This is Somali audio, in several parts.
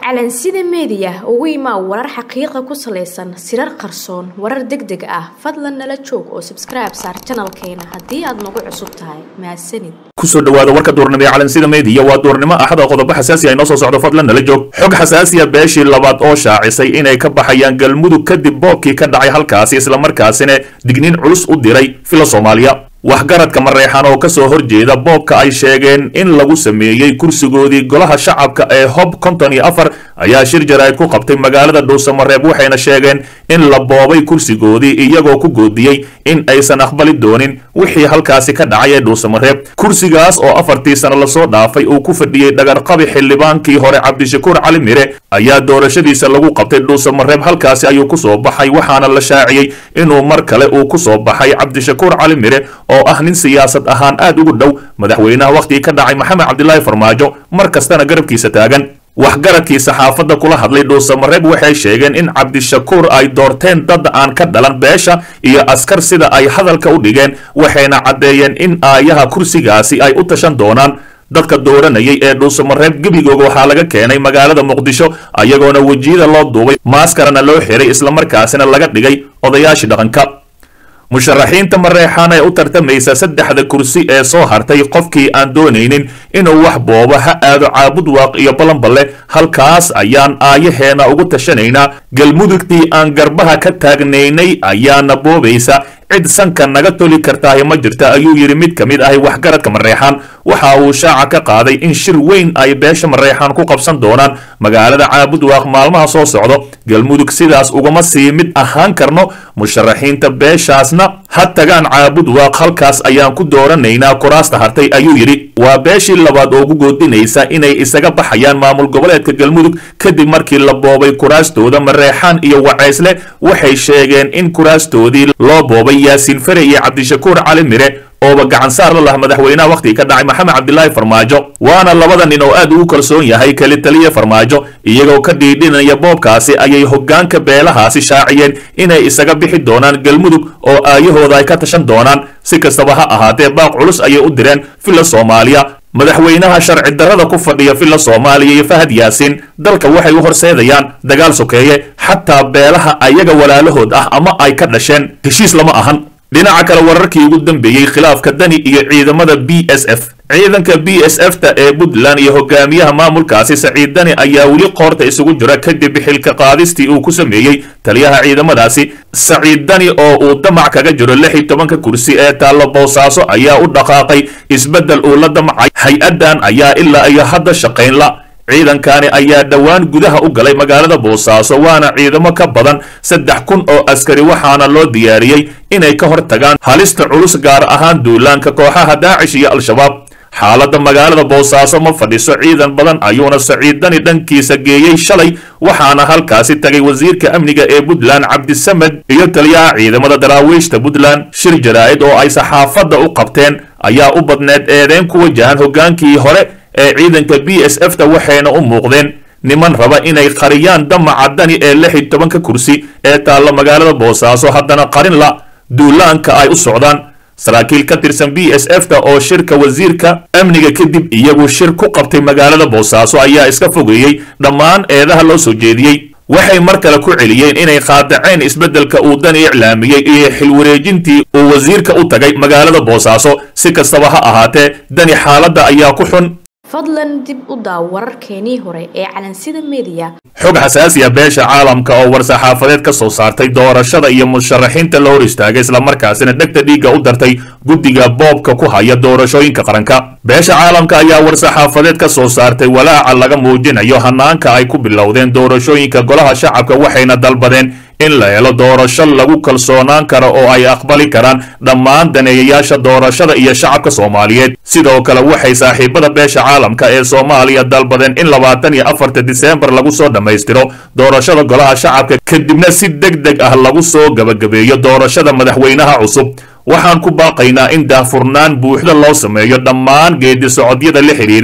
calansida meediya ugu imaa warar xaqiiqa ku salaysan sirar qarsoon warar deg deg ah fadlan nala joog oo sabskribe saar janalkeena haddii aad nagu cusub tahay mahadsanid kusoo dhawaada warka duurnimo ee calansida meediya waa duurnimo axada qodobo xasaasi ay noo soo socdo fadlan nala joog xog xasaasiya beeshii labaad oo shaacisay inay ka baxayaan galmudug kadib boobkii ka dhacay halkaasi islamarkaasina digniin culus u diray fila soomaaliya waxgaradka mareexan oo kasoo horjeeda boobka ay sheegeen in lagu sameeyey kursigoodii golaha shacabka ee hob konton iyo afar ayaa shir jaraa'id ku qabtay magaalada dhuusamareeb waxayna sheegeen in la boobay kursigoodii iyagoo ku goodiyey in aysan aqbali doonin wixii halkaasi ka dhacay ee dhuusamareeb kursigaas oo afartii sano lasoo dhaafay uu ku fadhiyey dhagarqabi xildhibaankii hore cabdishakuur cali mire ayaa doorashadiisa lagu qabtay dhuusamareeb halkaasi ayuu kusoo baxay waxaana la shaaciyey inuu mar kale uu kusoo baxay cabdishakuur cali mire oo ah nin siyaasad ahaan aad ugu dhow madaxweynaha wakhtigii ka dhacay maxamed cabdilaahi farmaajo mar kastana garabkiisa taagan waxgaradkii saxaafadda kula hadlay dhuusamareeb waxay sheegeen in cabdishakuur ay doorteen dad aan ka dhalan beesha iyo askar sida ay hadalka u dhigeen waxayna caddeeyeen in aayaha kursigaasi ay u tashan doonaan dadka dooranayay ee dhuusamareeb gebigooga waxaa laga keenay magaalada muqdisho ayagoona wejiyada loo duubay maaskarana loo xiray islamarkaasina laga dhigay odayaashii dhaqanka musharaxiinta mareexaan ee u tartamaysa saddexda kursi ee soo hartay qofkii aan doonaynin inuu wax boobo ha aado caabud waaq iyo balanballe halkaas ayaan aayaheena ugu tashanaynaa galmudugtii aan garbaha ka taagnaynay ayaana boobaysa cid sanka naga toli kartaahi ma jirta ayuu yidhi mid ka mid ahi waxgaradka mareexaan waxa uu shaaca ka qaaday in shir weyn ay beesha mareexaan ku qabsan doonaan magaalada caabudwaaq maalmaha soo socdo galmudug sidaas ugama sii mid ahaan karno musharaxiinta beeshaasna ha tagaan caabudwaaq halkaas ayaan ku dooranaynaa kuraasta hartay ayuu yidhi waa beeshii labaad oo ugu goodinaysa inay isaga baxayaan maamul goboleedka galmudug kadib markii la boobay kuraastooda mareexaan iyo waceysle waxay sheegeen in kuraastoodii loo boobay yaasiin fare iyo cabdishakuur cali mire ooba gacan saar la laha madaxweynaha wakhtigii ka dhacay maxamed cabdilaahi farmaajo waana labada nin oo aad ugu kalsoon yahay keli taliya farmaajo iyagoo ka dhiidhinaya boobkaasi ayay hoggaanka beelahaasi shaaciyeen inay isaga bixi doonaan galmudug oo aayahooda ay ka tashan doonaan si kastaba ha ahaatee baaq culus ayay u direen villa soomaaliya madaxweynaha sharci darrada ku fadhiya villa soomaaliya iyo fahad yaasiin dalka waxay u horseedayaan dagaal sokeeye xataa beelaha ayaga walaalahood ah ama ay ka dhasheen heshiis lama ahan dhinaca kale wararkii ugu dambeeyey khilaafka dani iyo ciidamada b s f ciidanka b s f ta ee puntland iyo hogaamiyaha maamulkaasi saciid dani ayaa weli qoorta isugu jira kadib xilka qaadistii uu ku sameeyey taliyaha ciidamadaasi saciid dani oo uu damac kaga jiro lix iyo tobanka kursi ee taallo boosaaso ayaa u dhaqaaqay isbeddel uu la damcay hay-addan ayaa ilaa iyo hadda shaqayn la ciidankani ayaa dhowaan gudaha u galay magaalada boosaaso waana ciidamo ka badan saddex kun oo askari waxaana loo diyaariyey inay ka hor tagaan halista culus gaar ahaan duulaanka kooxaha daacish iyo al-shabaab xaaladda magaalada boosaaso ma fadhiso ciidan badan ayuuna saciid dani dhankiisa geeyey shalay waxaana halkaasi tagay wasiirka amniga ee puntland cabdisamed iyo taliyaha ciidamada daraawiishta puntland shir jaraa'id oo ay saxaafadda u qabteen ayaa u badneed eedeyn ku wajahan hoggaankii hore ee ciidanka b s f ta waxayna u muuqdeen niman raba inay qariyaan damaca dani ee lix iyo tobanka kursi ee taallo magaalada boosaaso haddana qarin la duulaanka ay u socdaan saraakiil ka tirsan b s f ta oo shirka wasiirka amniga kadib iyagu shir ku qabtay magaalada boosaaso ayaa iska fogeeyey dhammaan eedaha loo soo jeediyey waxay mar kale ku celiyeen inay qaadaceen isbeddelka uu dani iclaamiyey iyo xilwareejintii uu wasiirka u tagay magaalada boosaaso si kastaba ha ahaatee dani xaaladda ayaa ku xun fadlan dib u daaw wararkeenii hore ee calansida meediya xog xasaasiya beesha caalamka oo war-saxaafadeed ka soo saartay doorashada iyo musharaxiinta la hor istaagay islamarkaasina dhegta dhiigga u dartay guddiga boobka ku haya doorashooyinka qaranka beesha caalamka ayaa war-saxaafadeed ka soo saartay walaaca laga muujinayo hanaanka ay ku bilowdeen doorashooyinka golaha shacabka waxayna dalbadeen in la helo doorasho lagu kalsoonaan karo oo ay aqbali karaan dhammaan daneeyayaasha doorashada iyo shacabka soomaaliyeed sidoo kale waxay saaxiibada beesha caalamka ee soomaaliya dalbadeen in labaatan iyo afarta diseembar lagu soo dhammaystiro doorashada golaha shacabka kadibna si deg deg ah lagu soo gabagabeeyo doorashada madaxweynaha cusub waxaan ku baaqaynaa in daahfurnaan buuxda loo sameeyo dhammaan geedi socodyada la xidhiidha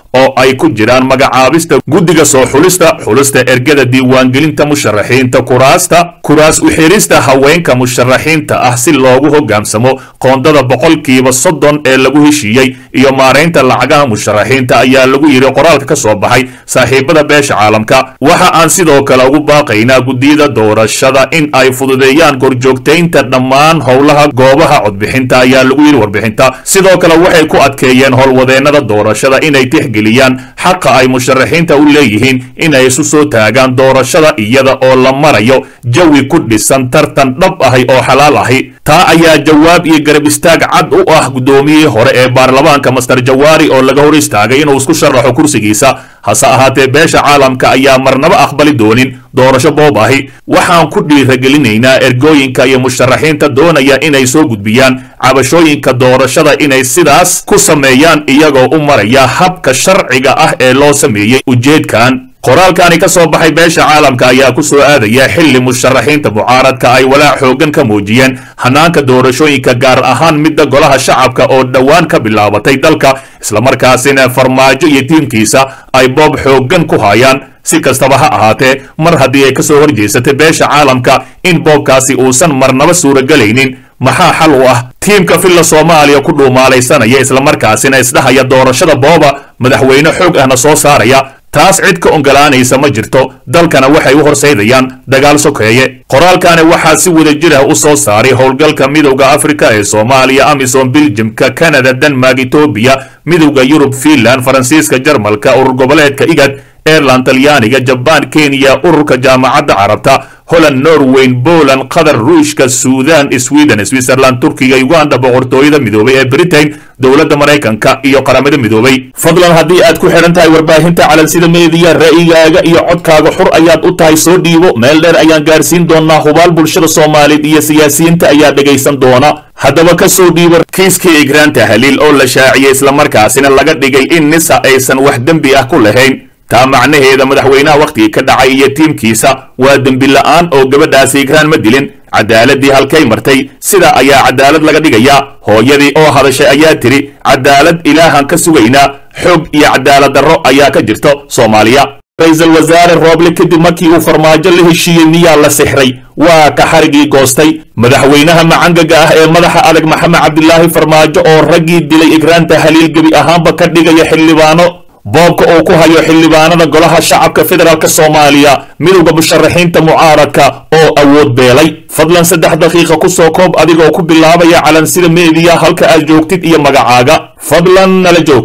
oo ay ku jiraan magacaabista guddiga soo xulista xulista ergada diiwaangelinta musharaxiinta kuraasta kuraas uxirista haweenka musharaxiinta ah si loogu hoggaansamo qoondada boqolkiiba soddon ee lagu heshiiyey iyo maaraynta lacagaha musharaxiinta ayaa lagu yidhi qoraalka ka soo baxay saaxiibada beesha caalamka waxa aan sidoo kale ugu baaqaynaa guddiyada doorashada in ay fududeeyaan korjoogtaynta dhammaan howlaha goobaha codbixinta ayaa lagu yidhi warbixinta sidoo kale waxay ku adkeeyeen howlwadeennada doorashada inay tixgeliyaan xaqa ay musharaxiinta u leeyihiin inay isu soo taagaan doorashada iyada oo la marayo jawi ku dhisan tartan dhab ahi oo xalaal ahi taa ayaa jawaab iyo garab istaag cad u ah guddoomiyihii hore ee baarlamaanka master jawaari oo laga hor istaagay inuu isku sharaxo kursigiisa hase ahaatee beesha caalamka ayaa marnaba aqbali doonin doorasho boob ahi waxaan ku dhiiragelinaynaa ergooyinka iyo musharaxiinta doonaya inay soo gudbiyaan cabashooyinka doorashada inay sidaas ku sameeyaan iyagoo u maraya habka sharciga ah ee loo sameeyey ujeedkan qoraalkani ka soo baxay beesha caalamka ayaa ku soo aadaya xilli musharaxiinta mucaaradka ay walaac xooggan ka muujiyeen hanaanka doorashooyinka gaar ahaan midda golaha shacabka oo dhowaan ka bilaabatay dalka islamarkaasina farmaajo iyo tiimkiisa ay boob xooggan ku hayaan si kastaba ha ahaatee mar haddii ay ka soo horjeesatay beesha caalamka in boobkaasi uusan marnaba suuragelaynin maxaa xal u ah tiimka filla soomaaliya ku dhuumaalaysanaya islamarkaasina isdhahaya doorashada booba madaxweyne xoog ahna soo saaraya taas cid ka ogolaanaysa ma jirto dalkana waxay u horsaydayaan dagaal sokeeye qoraalkani waxaa si wadajir ah u soo saaray howlgalka midowda afrika ee soomaaliya amisom biljimka kanada denmark etoobiya midowda yurub fiinland faransiiska jarmalka urur goboleedka igad airland talyaaniga jabaan kenya ururka jaamacadda carabta holland norweyn poland qatar ruushka suudan sweden switzerland turkiga uganda boqortooyada midoobay ee britain dowladda maraykanka iyo qaramada midoobay fadlan haddii aad ku xidhan tahay warbaahinta calansida meediya ra'yigaaga iyo codkaaga xur ayaad u tahay soo dhiibo meel dheer ayaan gaarsiin doonaa hubaal bulshada soomaaliyeed iyo siyaasiyiinta ayaa dhegaysan doona haddaba ka soo dhiibo kiiskii igraanta haliil oo la shaaciyey islamarkaasina laga dhigay in nisa aysan wax dembi ah ku lahayn taa macnaheeda madaxweynaha wakhtigii ka dhacay iyo tiimkiisa waa dembi la'aan oo gabadhaasi igraan ma dilin cadaaladii halkay martay sidaa ayaa cadaalad laga dhigayaa hooyadii oo hadashay ayaa tidhi cadaalad ilaahan ka sugaynaa xoog iyo cadaalad darro ayaa ka jirto soomaaliya ra-iisul wasaare rooble kadib markii uu farmaajo la heshiiyey miyaa la sixray waa ka xarigii goostay madaxweynaha macangaga ah ee madaxa adag maxamed cabdilaahi farmaajo oo raggii dilay igraanta haliil gebi ahaanba ka dhigaya xildhibaano boobka uu ku hayo xildhibaanada golaha shacabka federaalk soomaaliya midowda musharaxiinta mucaaradka oo awood beelay fadlan saddex daqiiqa ku soo koob adigoo ku bilaabaya calansida meediya halka aad joogtid iyo magacaaga fadlan nala joog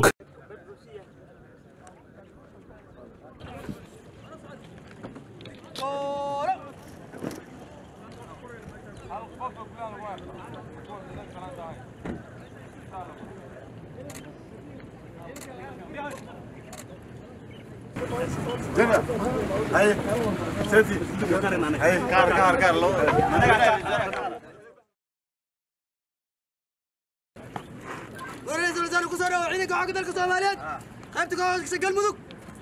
ورئيس الوزراء ku soo dhawo ciidanka xoogga dalka Soomaaliyeed qaybta ka hooseysa galmudug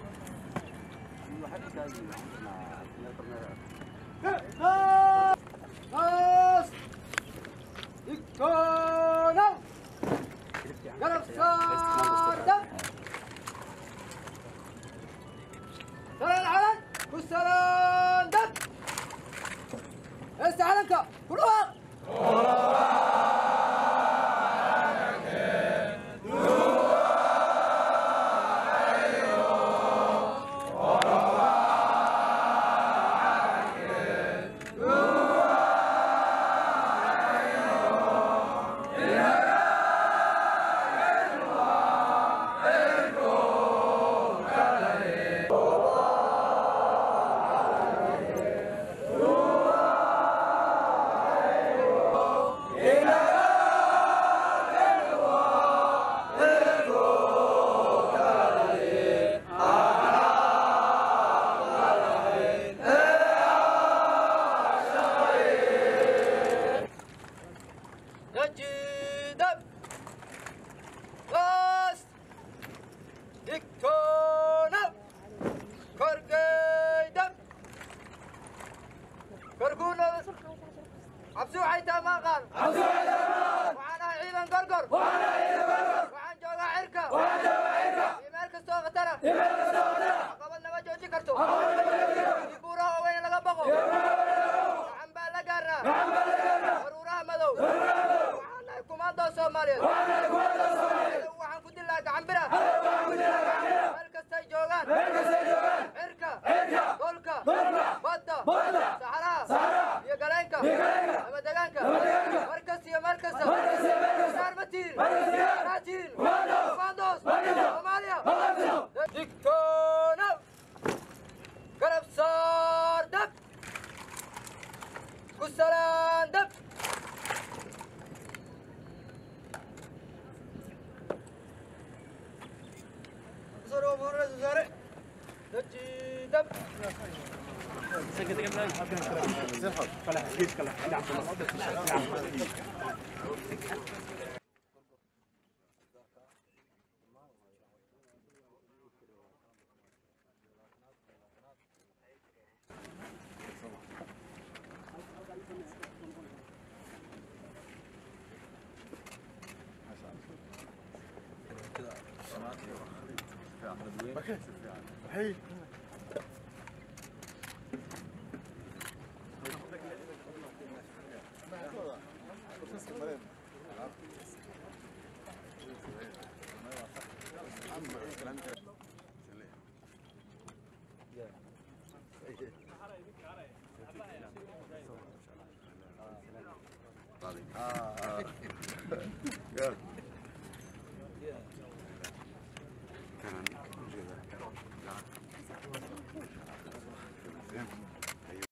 استعلنك كلها نجد بس دكتونا كرقيدم كرقونا عبسو حيتا ما قال عبسو حيتا ما قال وعنا عيدا قرقر وعنا عيدا قرقر وعن جوغا عركة وعن جوغا عركة في مركز توغتا caqabad nama joojin karto haddii buuraha waaweyn laga baqo gacan baa la gaaraa baruuraha madow waxaan nahay kumaandoo soomaaliyeed Cadow waxaan ku dilaa gacan bira meel kastay joogaan cirka dhulka badda saxaraha iyo galeenka ama degaanka mar kasta iyo meel kasta saar ma tihin maa tihin kumaandoos soomaaliya digtoono garab saar dab ku salaan dab soo muurada wasaare daji dab Good.